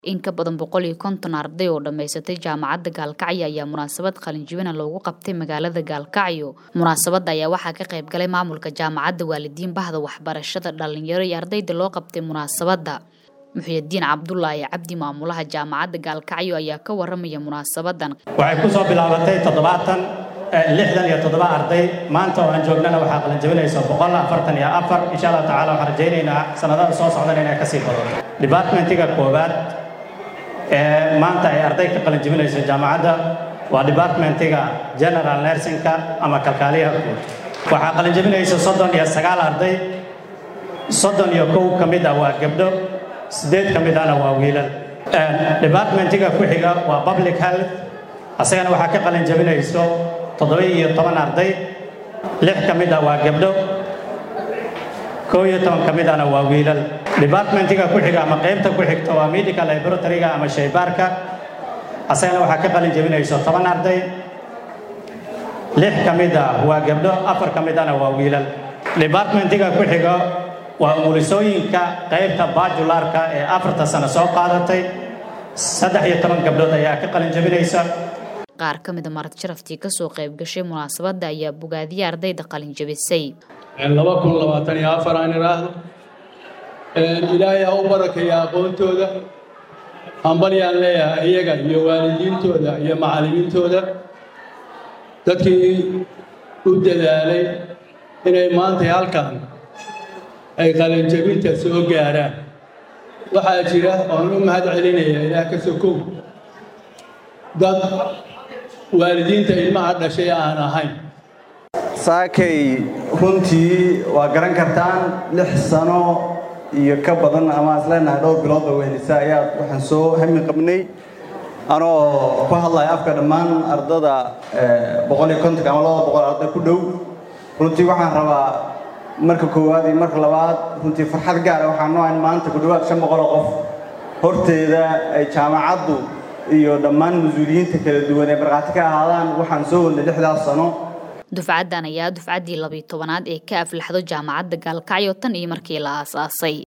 In ka badan boqol iyo konton arday oo dhammaysatay jaamacadda Gaalkacyo ayaa munaasabad qalinjebina loogu qabtay magaalada Gaalkacyo. Munaasabadda ayaa waxaa ka qayb galay maamulka jaamacadda, waalidiin, bahda waxbarashada, dhalinyaro iyo ardayda loo qabtay munaasabadda. Muxyidiin Cabdullaahi Cabdi maamulaha jaamacadda Gaalkacyo ayaa ka waramaya munaasabadan. waxay ku soo bilaabatay toddobaatan lixdan iyo toddoba arday maanta oo aan joognana waxaa qalinjebinaysa boqol afartan iyo afar insha allah tacaala waxaan rajaynaynaa sanadada soo socdana inay kasii badato departmentiga koowaad ee maanta ay arday ka qalinjebinayso jaamacadda waa departmentiga general nursingka ama kalkaaliyaha guud waxaa qalinjebinaysa soddon iyo sagaal arday soddon iyo kow ka mid ah waa gabdho siddeed ka mid ahna waa wiilal departmentiga ku xiga waa public health asagana waxaa ka qalinjebinayso toddoba iyo toban arday lix ka mid ah waa gabdho kow iyo toban ka mid ahna waa wiilal departmentiga ku xiga ama qaybta ku xigta waa medical laboratoryga ama shaybaarka asagana waxaa ka qalin jebinayso toban arday lix ka mid ah waa gabdho afar ka mid ahna waa wiilal departmentiga ku xiga waa umulisooyinka qaybta bajularka ee afarta sano soo qaadatay saddex iyo toban gabdhood ayaa ka qalin jebinaysa Qaar ka mid a marti sharaftii ka soo qayb gashay munaasabadda ayaa bogaadiyay ardayda qalin jebisay. laba kun labaatan iyo afar aan idhaahdo ilaahay ha u barakeeya aqoontooda hambalyaan leeyahay iyaga iyo waalidiintooda iyo macallimiintooda dadkii u dadaalay inay maanta halkan ay qalinjabinta soo gaaraan waxaa jira oon u mahad celinaya ilaah ka sokow dad waalidiinta ilmaha dhashay aan ahayn saakay runtii waa garan kartaan lix sano iyo ka badan ama isleenahay dhowr bilood oo wehelisa ayaa waxaan soo hami qabnay anoo ku hadlaya afka dhammaan ardada boqol iyo kontonka ama labada boqol arday ku dhow runtii waxaan rabaa marka koowaad iyo marka labaad runtii farxad gaara waxaan noohayn maanta ku dhowaad shan boqol oo qof horteeda ay jaamacaddu iyo dhammaan mas-uuliyiinta kala duwan ee markhaati ka ahaadaan waxaan soo wadnay lixdaas sano dufcaddan ayaa dufcaddii labiyo tobanaad ee ka aflaxdo jaamacadda Gaalkacyo tan iyo markii la aasaasay